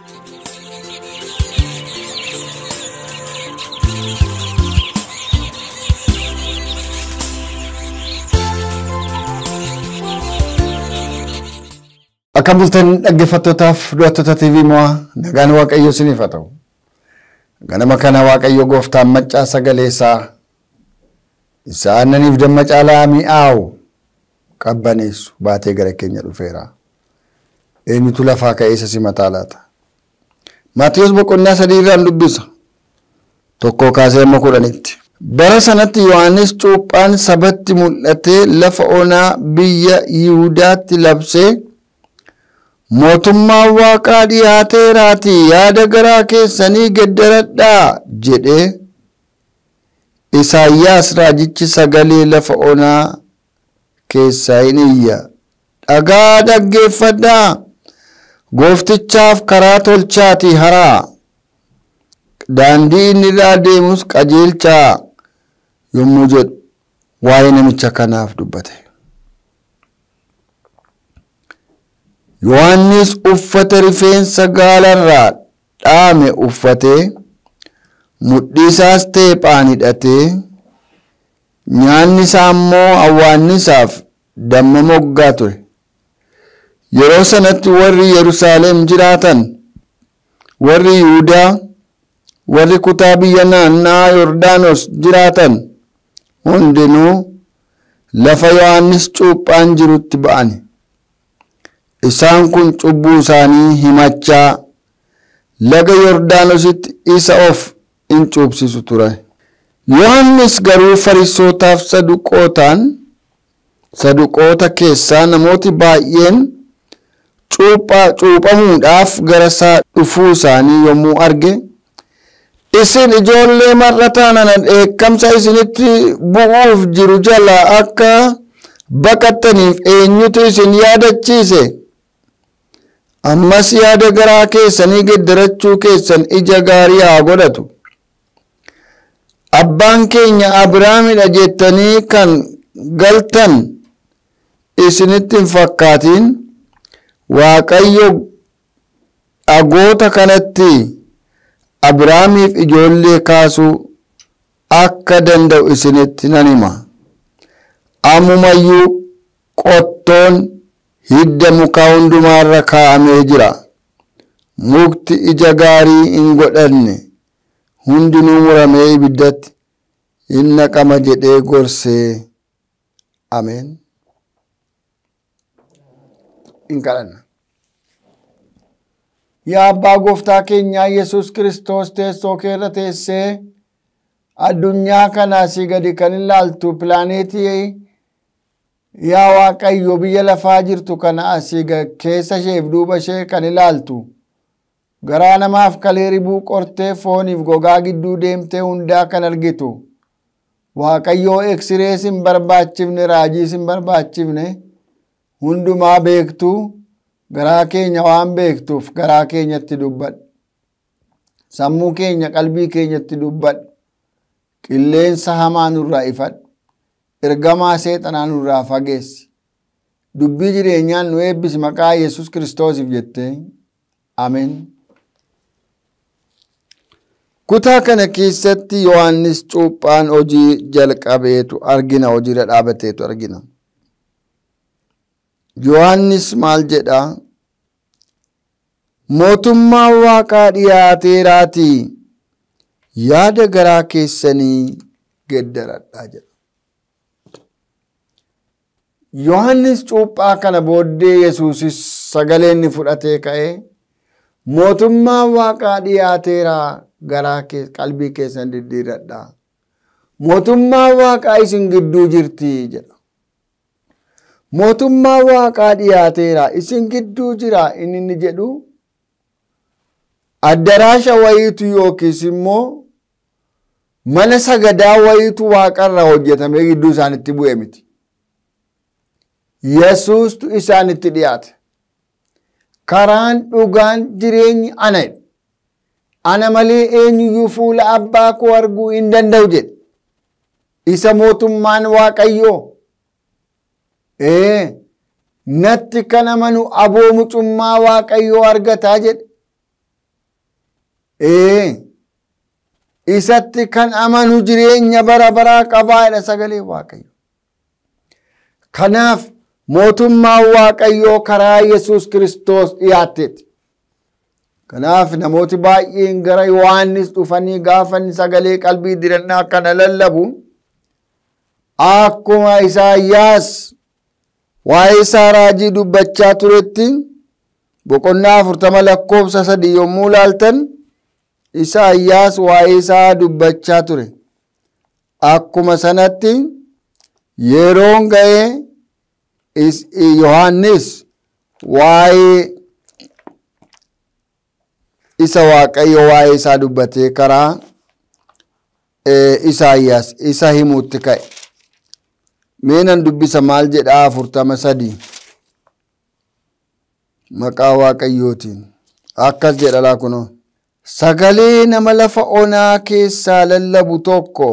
Akka bultan dhaggeeffattootaaf du'attoota TV mo'aa nagaan Waaqayyo isiniif haa ta'u. Ganama kana Waaqayyo gooftaan maccaa sagalee isaa isa aannaniif damma caalaa mi'aawu qabbaneessu baatee gara keenya dhufeera. Eenyutu lafaa ka'ee isa simataa laata? Maatiyus boqonnaa sadii irraan dubbisa. Tokkoo kaasee amma kudhanitti. Bara sanatti Yohaannis cuuphaan sabatti mul'atee lafa onaa biyya Yihudaatti labsee mootummaan waaqaa dhiyaateeraatii yaada garaa keessanii geddaradhaa jedhee Isaayyaas raajichi sagalee lafa onaa keessaa hin iyya. Dhagaa dhaggeeffadhaa gooftichaaf karaa tolchaatii haraa daandii inni irraa deemus qajeelchaa yommuu jedhu waa'ee namicha kanaaf dubbate. Yohaannis uffata rifeensa gaalarraa dhaame uffatee mudhii isaas teephaan hidhatee nyaanni isaa immoo awwaannisaaf damma moggaa ture. Yeroo sanatti warri Yerusaalem jiraatan warri Yihudaa warri kutaa biyya naannaa Yordaanos jiraatan hundinuu lafa Yohaannis cuuphaan jirutti ba'ani. Isaan kun cubbuu isaanii himachaa laga Yordaanositti isa of in cuubsisu ture. Yohaannis garuu farisootaaf saduqootaan saduqoota keessaa namooti baay'een cuuphamuudhaaf gara isaa dhufuu isaanii yommuu arge isin ijoollee mar'ataa nana dheekkamsa isinitti bu'uuf jiru jala akka baqattaniif eenyutu isin yaadachiise ammas yaada garaa keessanii geddarachuu keessan ija gaarii haa godhatu abbaan keenya abrahaamidha jettanii kan galtan isinitti hin fakkaatiin waaqayyo dhagoota kanatti abrahaamiif ijoollee kaasuu akka danda'u isinitti nan hima ammumayyuu qottoon hidda mukaa hundumaarra kaa'amee jira mukti ija gaarii hin godhanne hundinuu muramee ibiddatti hin naqama jedhee gorsee ameen hin kadhanna yaa abbaa gooftaa keenyaa yesus kiristoos teessoo kee irra teessee addunyaa kana asii gadi kan ilaaltu pilaaneetii yaa waaqayyo biyya lafaa jirtu kana asii keessa isheef duuba ishee kan ilaaltu garaa namaaf kalee ribuu qortee fooniif gogaa gidduu deemtee hundaa kan argitu waaqayyoo eksirees hin barbaachifne raajiis hin barbaachifne hundumaa beektu garaa keenya waan beektuuf garaa keenyatti dubbadhu sammuu keenya qalbii keenyatti dubbadhu qilleensa hamaa nurraa ifadhu ergamaa seexanaa nurraa fageessi dubbii jireenyaan nu eebbisi maqaa yesus kiristoosiif jettee ameen kutaa kana keessatti yohannis cuuphaan hojii jalqabeetu argina hojiirra dhaabateetu argina yohannis maal jedha mootummaan waaqaa dhiyaateeraatii yaada garaa keessanii geddaradhaa jedha yohannis cuuphaa kana booddee yesuusis sagalee inni fudhatee ka'ee mootummaan waaqaa dhiyaateeraa garaa qalbii keessan diddiiradhaa mootummaan waaqaa isin gidduu jirti jedha mootummaan waaqaa dhiyaateera isin gidduu jira inni inni jedhu addaraasha wayiitu yookiis immoo mana sagadaa wayiitu waaqarra hojjetamee gidduu isaanitti bu'e miti yesuustu isaanitti dhiyaate karaan dhugaan jireenyi ana ana malee eenyuyyuu fuula abbaa koo arguu hin danda'u jedhe isa mootummaan waaqayyoo ee natti kan amanu aboo mucummaa waaqayyoo argataa jedhe ee isatti kan amanu jireenya bara baraa qabaadha sagalee waaqayyo kanaaf mootummaan waaqayyoo karaa yesus kiristoos dhiyaatteeti kanaaf namooti baay'een gara yohaannis dhufanii gaafa inni sagalee qalbii dirannaa kana lallabu akkuma isaayyaas waa'ee isaa raajii dubbachaa turetti boqonnaa afurtama lakkoofsa sadii yommuu laaltan isaayyaas waa'ee isaa dubbachaa ture akkuma sanatti yeroon ga'ee yohannis waa'ee isa waaqayyo waa'ee isaa dubbatee karaa isaayyaas isa himuutti ka'e meenan dubbisa maal jedha afurtama sadii maqaa waaqayyootiin akkas jedha laa kunoo sagalee nama lafa onaa keessaa lallabu tokko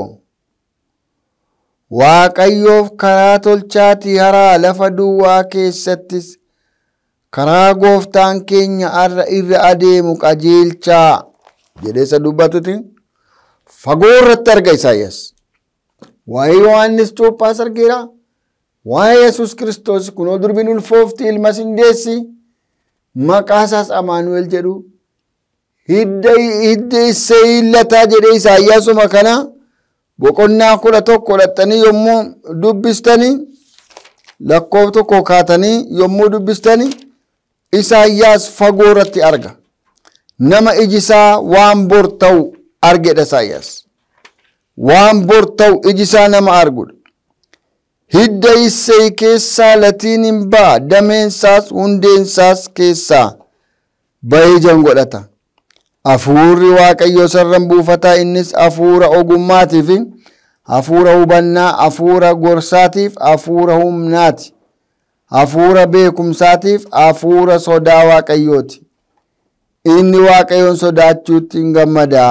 waaqayyoof karaa tolchaatii haraa lafa duwwaa keessattis karaa gooftaan keenya arra irra adeemu qajeelchaa jedhee isa dubbatuti fagoo irratti arga isaayyaas waa'ee yohannis cuuphaas argeera waa'ee yesus kiristoos kunoo durbiin ulfoofti ilma sindeessi maqaa isaas amaanu'el jedhu hidda issee hiillataa jedhee isaayyaasuma kana boqonnaa kudha tokko dhaxxanii yommuu dubbistanii lakkoof tokko kaatanii yommuu dubbistanii isaayyaas fagoo irratti arga nama ijisaa waan bor ta'u argedha isaayyaas waan bor ta'u ijisaa nama argudha hidda issee keessaa latiin hin ba'a dameensaas hundeensaas keessaa bayeejan godhata hafuurri waaqayyo sarran buufataa innis hafuura ogummaatiif hafuura hubannaa hafuura gorsaatiif hafuura humnaati hafuura beekumsaatiif hafuura sodaa waaqayyooti inni waaqayyoon sodaachuutti hin gammadaa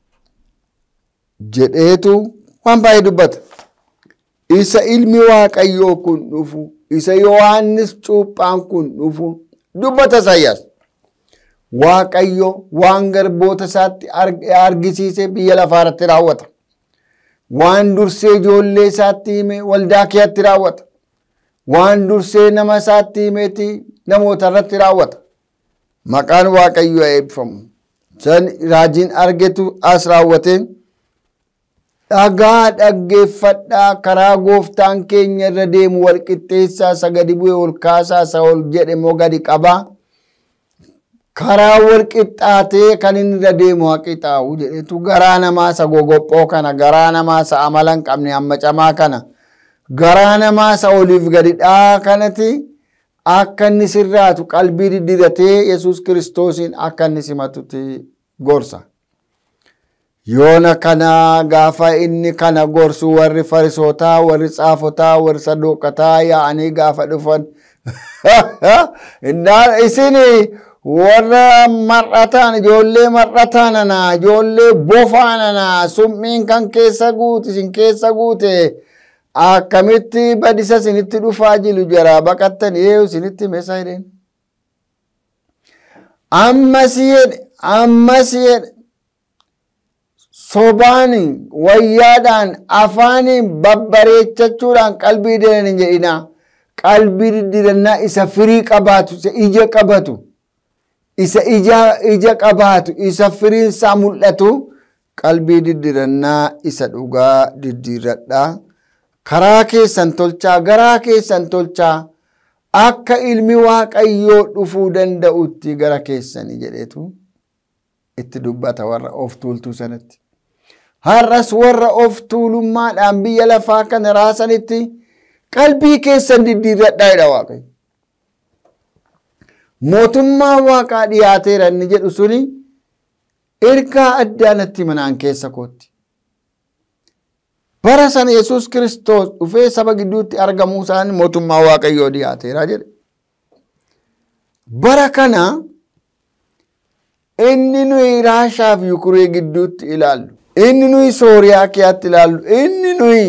jedheetu waan baay'ee dubbata isa ilmi waaqayyoo kun dhufu isa yohaannis cuuphaan kun dhufu dubbata isaayyaas waaqayyo waan garboota isaatti argisiise biyya lafaa irratti raawwata waan dursee ijoollee isaatti hime waldaa keetti raawwata waan dursee nama isaatti himeeti namoota irratti raawwata maqaan waaqayyo eebbifamu san raajiin argetu as raawwate dhagaa dhaggeeffadhaa karaa gooftaan keenya irra deemu walqixxeessaa isa gadi bu'e ol kaasaa isa ol jedhe immoo gadi qabaa karaa walqixxaatee kan inni irra deemu haqixaa'u jedhetu garaa namaa isa gogophoo kana garaa namaa isa amala hin qabne hamma camaa kana garaa namaa isa oliif gadidhaa kanati akka inni sirraatu qalbii diddiratee yesus kiristoosiin akka inni simatutti gorsa. yoona kana gaafa inni kana gorsu warri farisootaa warri xaafotaa warri saduuqataa yaa'anii gaafa dhufan isin warra mar'ataan ijoollee mar'ataan anaa ijoollee bofaan anaa summiin kan keessa guute isin keessa guute akkamitti badisa isinitti dhufaa jiru jara baqattan eeyu isinitti meesa jedheen ammas jedhe ammas jedhe sobaan wayyaadhaan afaaniin babbareechachuudhaan qalbii didan hin jedhina qalbii diddirannaa isa firii qabaatu isa ija qabatu isa ija qabaatu isa firiin isaa mul'atu qalbii diddirannaa isa dhugaa diddiradhaa karaa keessan tolchaa garaa keessan tolchaa akka ilmi waaqayyoo dhufuu danda'utti gara keessanii jedheetu itti dubbata warra of tuultuu sanatti. har'as warra of tuulummaadhaan biyya lafaa kana raasanitti qalbii keessan diddiirradhaa jedha waaqayyo. Mootummaan waaqaa dhiyaateera inni jedhu suni ergaa addaa natti manaan keessa kootti. Bara sana Yesuus Kiristoos dhufee saba gidduutti argamuu isaanii mootummaa waaqayyoo dhiyaateera jedhe. Bara kana inni nuyi Raashaa fi Yukuree gidduutti ilaallu. inni nuyi sooriyaa keeyatti ilaallu inni nuyi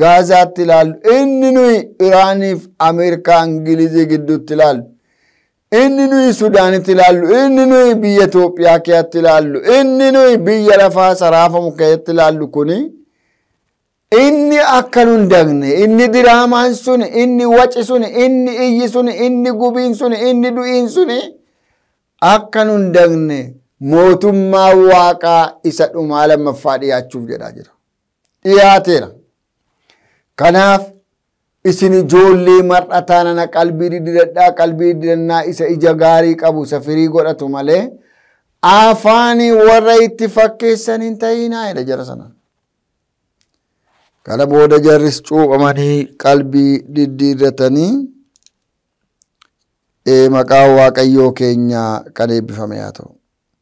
gaazaatti ilaallu inni nuyi iraaniif ameerikaa ingilizii gidduutti ilaallu inni nuyi Sudaanitti ilaallu, inni nuyi biyya Itoophiyaa keessatti ilaallu, inni nuyi biyya lafaa saraafamu keessatti ilaallu kuni inni akka nu hin dagne, inni diraamaan sun, inni waci sun, inni iyyi sun, inni gubiin sun, inni du'iin sun akka nu hin dagne mootummaa waaqaa isa dhumaa lammaffaa dhiyaachuuf jedhaa jira. Dhiyaateera. Kanaaf isin ijoollee mar'ataa nana qalbii diddiradhaa qalbii diddiradhaa isa ija gaarii qabu isa firii godhatu malee afaanii warra itti fakkeessan hin ta'inaa jedha jara sana. Kana booda jarris cuuphamanii qalbii diddiirratanii maqaa waaqayyoo keenyaa kan eebbifame haa ta'u.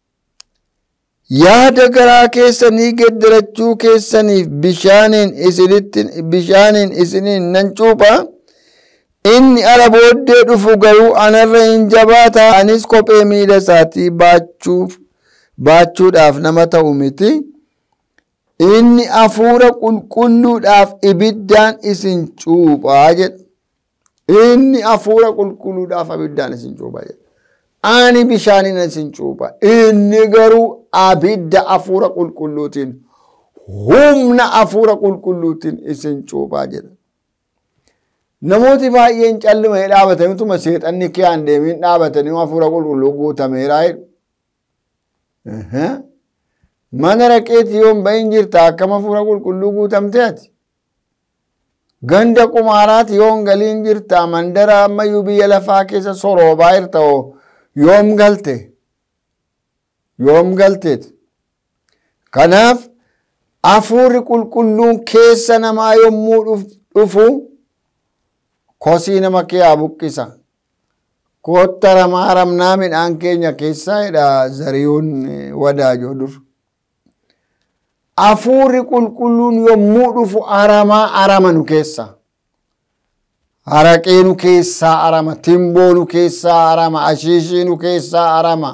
yaada garaa keessanii geddarachuu keessaniif bishaaniin isinitti bishaaniin isiniin nan cuupha inni ala booddee dhufu garuu anarra hin jabaata anis kophee miila isaatii baachuuf baachuudhaaf nama ta'u miti inni hafuura qulqulluudhaaf ibiddaan isin cuuphaa jedha inni hafuura qulqulluudhaaf ibiddaan isin cuuphaa jedha ani bishaaniin isin cuupha inni garuu abidda hafuura qulqulluutiin humna hafuura qulqulluutiin isin cuuphaa jedha. Namooti baay'een callimee dhaabataniituma seexanni kee aan deemiin dhaabatanii hafuura qulqulluu guutameeraa jedhu. Mana raqeeti yoon bahin jirta akkam hafuura qulqulluu guutamtee ati. Ganda qumaaraati yoon galiin jirta mandara ammayyuu biyya lafaa keessa soroobaa jirta yoom galte. yoom galteeti. Kanaaf hafuurri qulqulluun keessa namaa yommuu dhufu kosii nama kee haa buqqisa. Kotta ramaa ramnaa midhaan keenya keessaa jedha zariyoon wadaajoo dur. Hafuurri qulqulluun yommuu dhufu aramaa arama nu keessa. Haraqee nu keessaa arama, timboo nu keessaa arama, ashiishii nu keessaa arama.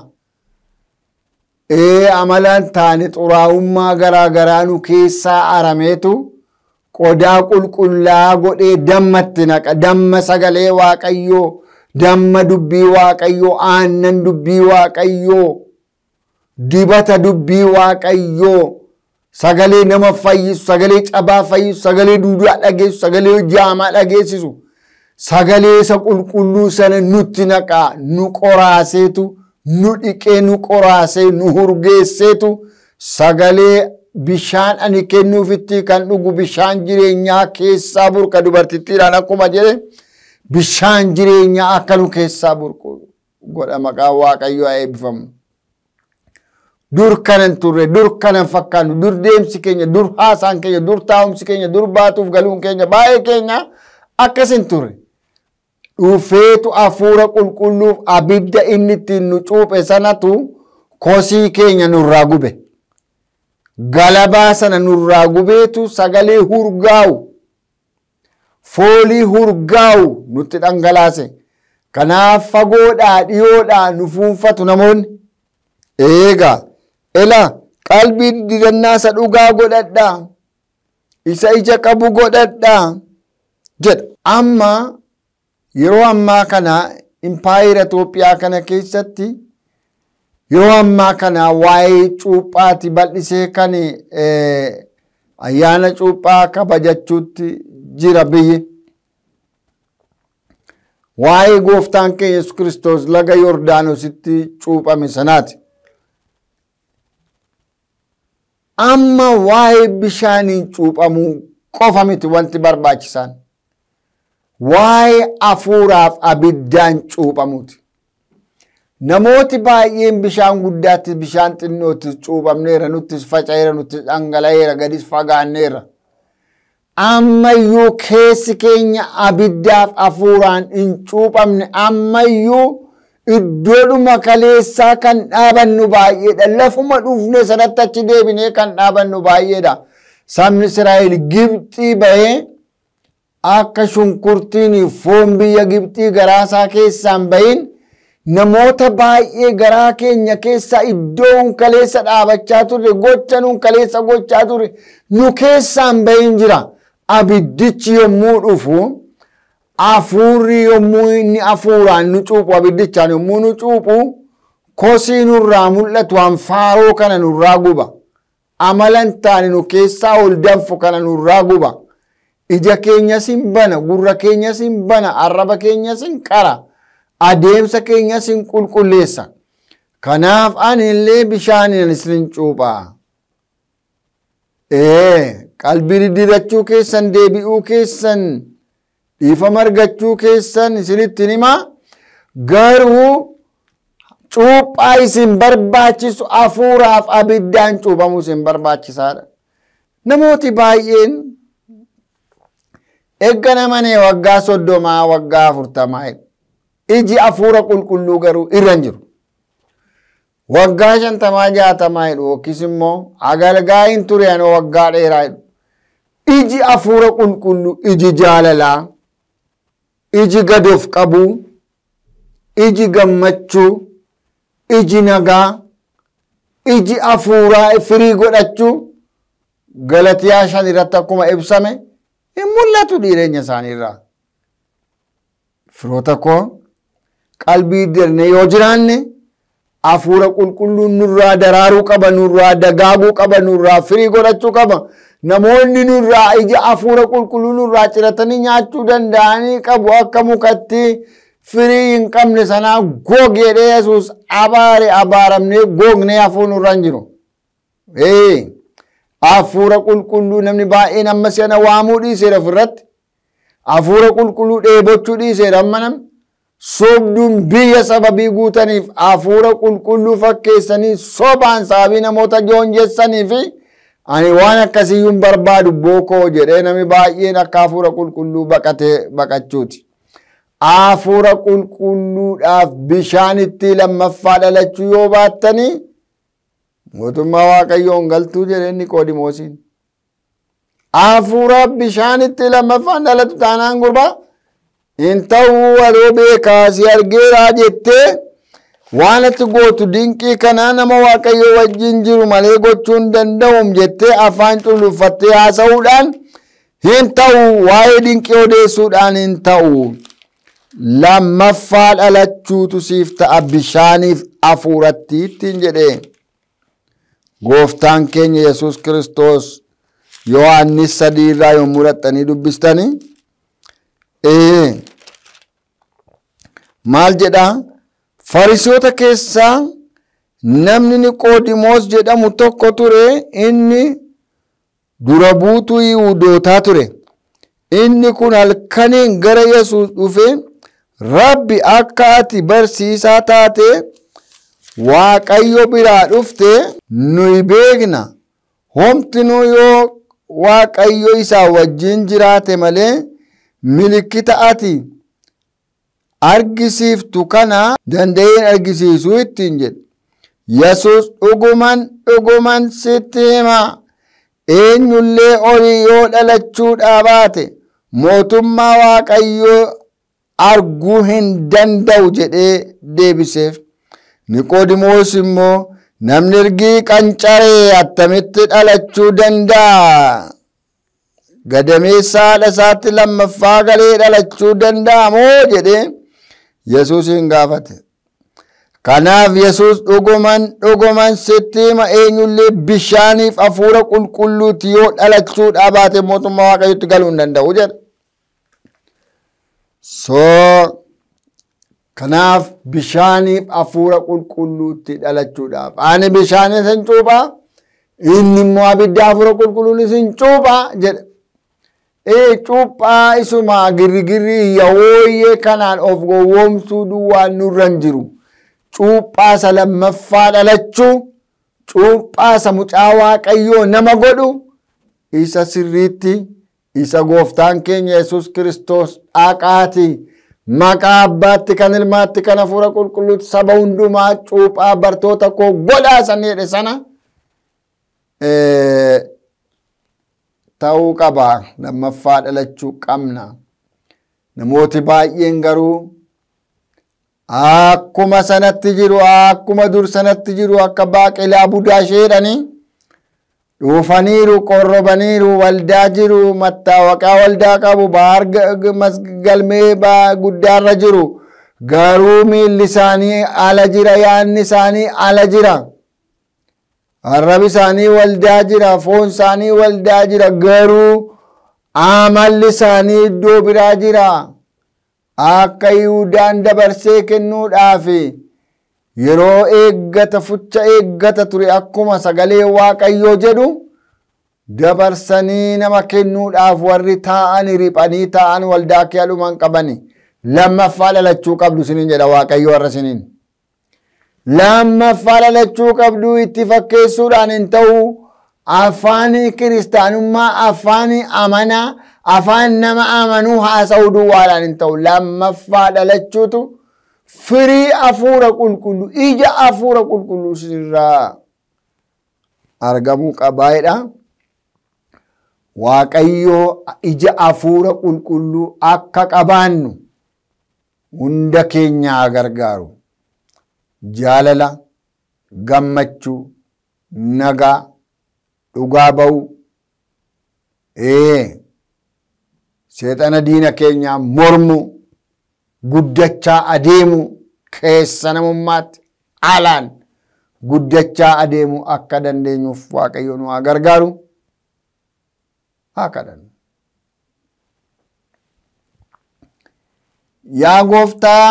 ee amalaan taane xuraa'ummaa garaa garaa nu keessaa arameetu qodaa qulqullaa godhee dammatti naqa damma sagalee waaqayyoo damma dubbii waaqayyoo aannan dubbii waaqayyoo dibata dubbii waaqayyoo sagalee nama fayyisu sagalee cabaa fayyisu sagalee duudaa dhageessu sagalee jaamaa dhageessisu sagalee isa qulqulluu sana nutti naqaa nu qoraaseetu nu dhiqee nu qoraasee nu hurgeesseetu sagalee bishaan ani kennuufitti kan dhugu bishaan jireenyaa keessaa burqa dubartittiidhaan akkuma jedhe bishaan jireenyaa akka nu keessaa burqu godha maqaa waaqayyoo haa eebbifamu. Dur kanan turre, dur kanan fakkaannu, dur deemsi keenya, dur haasaan keenya, dur taa'umsi keenya, dur baatuuf galuun keenya baay'ee keenya akkasin turre. dhufeetu hafuura qulqulluuf abidda inni ittiin nu cuuphe sanatu kosii keenya nurraa gube. Galabaa sana nurraa gubeetu sagalee hurgaa'u foolii hurgaa'u nutti dhangalaase. Kanaaf fagoodhaa dhiyoodhaa nu fuunfatu namoonni. Eegaa ela qalbii didannaa isa dhugaa godhadhaa isa ija qabu godhadhaa jedha. Amma yeroo ammaa kana impaayera Itoophiyaa kana keessatti yeroo ammaa kana waa'ee cuuphaati bal'isee kan ayyaana cuuphaa kabajachuutti jira biyyi. Waa'ee gooftaan keenya Yesuus Kiristoos laga Yordaanositti cuuphame sanaati. Amma waa'ee bishaaniin cuuphamuu qofa miti wanti barbaachisaan. waa'ee hafuuraaf abiddaan cuuphamuuti. Namooti baay'een bishaan guddaattis bishaan xinnoottis cuuphamneera nuttis faca'eera nuttis dhangala'eera gadis fagaanneera. Ammayyuu keessi keenya abiddaaf hafuuraan hin cuuphamne ammayyuu iddoodhuma kaleessaa kan dhaabannu baay'eedha. Lafuma dhufne sanatti achi deebinee kan dhaabannu baay'eedha. Sabni Israa'el Gibxii bahee akka shunkurtiin foon biyya Gibxii garaasaa keessaan bahin namoota baay'ee garaa keenya keessaa iddoo kaleessa dhaabachaa turre gocha nuun kaleessa gochaa turre nu keessaan bahin jira. Abiddichi yommuu dhufu hafuurri yommuu inni hafuuraan nu cuuphu abiddichaan yommuu nu cuuphu kosii nurraa mul'atu hanfaaroo kana nurraa guba amala hin taane nu keessaa ol danfu kana nurraa guba ija keenyas hin bana gurra keenyas hin bana arraba keenyas hin qara adeemsa keenyas hin qulqulleessa kanaaf ani illee bishaaniin isin cuuphaa ee qalbii diddirachuu keessan deebi'uu keessan dhiifama argachuu keessan isinittin hima garuu cuuphaa isin barbaachisu hafuuraaf abiddaan cuuphamuu isin barbaachisaadha namooti baay'een egga namanee waggaa soddomaa waggaa afurtamaa iji hafuura qulqulluu garuu irra hin jiru waggaa shantamaa jaatamaa jedhu yookiis immoo agalgaa hin ture anoo waggaa dheeraa jedhu iji hafuura qulqulluu iji jaalalaa iji gadoof qabuu iji gammachuu iji nagaa iji hafuuraa firii godhachuu galatiyaa shan irratti akkuma ibsame hin mul'atu dhiireenya isaaniirraa firoota koo qalbii dirne yoo jiraanne hafuura qulqulluun nurraa daraaruu qaba nurraa dagaaguu qaba nurraa firii godhachuu qaba namoonni nurraa ija hafuura qulqulluu nurraa ciratanii nyaachuu danda'anii qabu akka mukatti firii hin qabne sanaa goog jedhee yesuus abaare abaaramnee goognee hafuu nurra hin jiru. Hafuura qulqulluu namni baay'een amma sana waamuu dhiiseera ofirratti. Hafuura qulqulluu dheebochuu dhiiseera amma namni. sobduun biyya sababii guutaniif hafuura qulqulluu fakkeessanii sobaan sababii namoota joonjessanii fi ani waan akkasiyyuu hin barbaadu bookoo jedhee namni baay'een akka hafuura qulqulluu baqatee baqachuuti. Hafuura qulqulluudhaaf bishaan itti lammaffaa dhalachuu yoo baattanii mootummaa waaqayyoon galtuu jedhee Niqoodimoosiin. Hafuura bishaan itti lammaffaan dhalatu taanaan gurbaa. hin ta'uu waloo beekaa si argeeraa jettee waan ati gootu dinqii kanaa nama waaqayyo wajjin jiru malee gochuu hin danda'uum jettee afaan culluuffattee haasa'uudhaan hin ta'u waa'ee dinqii odeessuudhaan hin ta'u lammaffaa dhalachuutu siif ta'a bishaaniif hafuuratti ittiin jedhee gooftaan keenya yesus kiristoos yohaannis sadii irraa yommuu dhaxxanii dubbistanii maal jedha farisoota keessaa namni niqoodimoos jedhamu tokko ture inni dura buutuu yihuudootaa ture inni kun halkaniin gara yesuus dhufe rabbi akka ati barsiisaa taate waaqayyo biraa dhufte nuyi beekna homtinuu yoo waaqayyo isaa wajjin jiraate malee milikkita ati argisiiftu kana danda'een argisiisuu ittiin jedhe yesus dhuguman dhuguman sitti hima eenyullee olii yoo dhalachuudhaa baate mootummaa waaqayyoo arguu hin danda'u jedhee deebiseef niqoodimoos immoo namni ergii qancaree attamitti dhalachuu danda'a gadameessa haadha isaatti lammaffaa galee dhalachuu danda'a moo jedhee yesuusin gaafate kanaaf yesus dhuguman dhuguman sitti hima eenyullee bishaaniif hafuura qulqulluuti yoo dhalachuudhaa baate mootummaa waaqayyotti galuu hin danda'u jedhe so kanaaf bishaaniif hafuura qulqulluutti dhalachuudhaaf ani bishaan isin cuuphaa inni immoo abidda hafuura qulqulluun isin cuuphaa jedhe ee cuuphaa isuma girrigirrii yawooyyee kanaan of gowwoomsuu duwwaan nurra hin jiru cuuphaa isa lammaffaa dhalachuu cuuphaa isa mucaa waaqayyoo nama godhu isa sirriitti isa gooftaan keenya yesus kiristoos dhaqaati maqaa abbaatti kan ilmaatti kan hafuura qulqulluutti saba hundumaa cuuphaa bartoota koo godhaa san jedhe sana ta'uu qaba lammaffaa dhalachuu qabna namooti baay'een garuu akkuma sanatti jiru akkuma dur sanatti jiru akka baaqelaa budaa sheedhanii dhufaniiru qorrobaniiru waldaa jiru mattaawaqaa waldaa qabu baar galmee guddaarra jiru garuu miilli isaanii ala jira yaanni isaanii ala jira arrabi isaanii waldaa jira foon isaanii waldaa jira garuu amalli isaanii iddoo biraa jira akka yihuudaan dabarsee kennuudhaaf yeroo eeggata fucha eeggata ture akkuma sagalee waaqayyoo jedhu dabarsanii nama kennuudhaaf warri taa'an riphanii taa'an waldaa kee dhuman qabani lammaffaa dhalachuu qabdu sinin jedha waaqayyo warra siniin lammaffaa dhalachuu qabdu itti fakkeessuudhaan hin ta'u afaan kiristaanummaa afaan amanaa afaan nama amanuu haasa'uu duwwaadhaan hin ta'u lammaffaa dhalachuutu firii afuura qulqulluu ija afuura qulqulluu sirraa argamuu qabaayedha. Waaqayyoo ija afuura qulqulluu akka qabaannu hunda keenyaa gargaaru jaalala gammachuu nagaa dhugaa ba'uu ee seexana diina keenyaa mormu guddachaa adeemu keessa namummaatti alaan guddachaa adeemu akka dandeenyuuf waaqayyo nu haa gargaaru haa kadhannu. Yaa gooftaa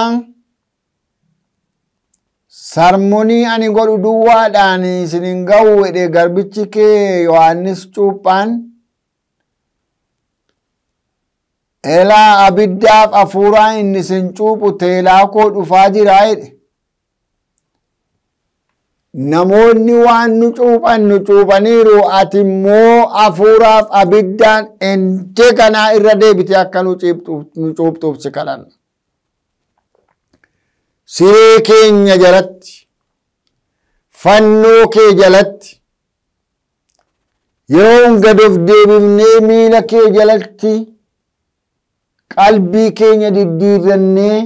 sarmunii ani godhu duwwaadhaan isinin ga'u jedhe garbichi kee Yohaannis Cuuphaan elaa abiddaaf hafuuraa inni isin cuuphu teelaa koo dhufaa jiraa jedhe. Namoonni waan nu cuuphan nu cuuphaniiru ati immoo hafuuraaf abiddaan ente kanaa irra deebite akka nu cuuphtuuf si kadhanna. Siree keenya jalatti fannoo kee jalatti yeroo gad of deebifnee miila kee jalatti qalbii keenya diddiirrannee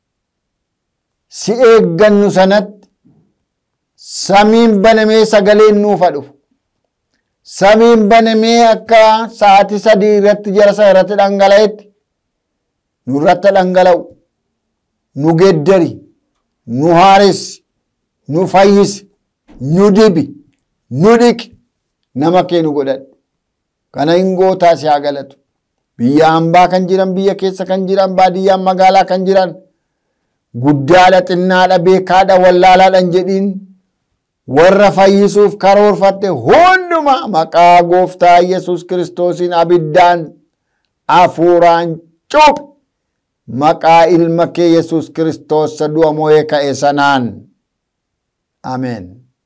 si eeggannu sanatti samiin banamee sagaleen nuufa dhufu. Samiin banamee akka sa'aatii sadii irratti jara sana irratti dhangala'etti nurratti dhangala'u nu geddari nu haaressi nu fayyisi nu dibi nu dhiqi nama kee nu godhadhu kana hin gootaa si haa galatu biyya hambaa kan jiran biyya keessa kan jiran baadiyyaan magaalaa kan jiran guddaadha xinnaadha beekaadha wallaalaadhan jedhiin warra fayyisuuf karoorfatte hunduma maqaa gooftaa yesus kiristoosiin abiddaan hafuuraan cuuphi maqaa ilma kee yesus kiristoos du'a mo'ee ka'e sanaan ameen.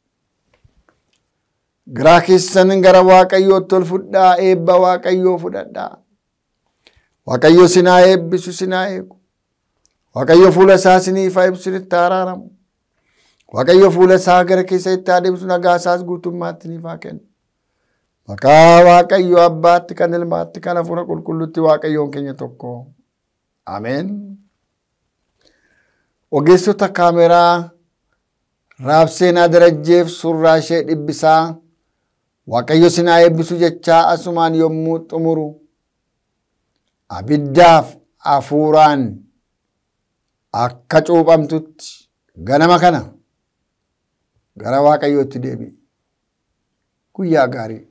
Garaa keessan gara waaqayyootti ol fudhaa eebba waaqayyoo fudhadhaa. Waaqayyo sinaa eebbisu sinaa eegu. Waaqayyo fuula isaa siniif haa ibsu itti araaramu. Waaqayyo fuula isaa gara keessa itti adeemsu nagaa isaas guutummaatti niif haa kennu. Maqaa Waaqayyo abbaatti kan ilmaatti kan hafuura qulqulluutti Waaqayyoon keenya tokko. Ameen. Ogeessota kaameraa raabseenaa darajjeef surraa ishee dhibbisaa Waaqayyo sinaa eebbisu jechaa asumaan yommuu xumuru abiddaaf hafuuraan akka cuuphamtutti ganama kana gara Waaqayyootti deebi'i. Guyyaa gaarii.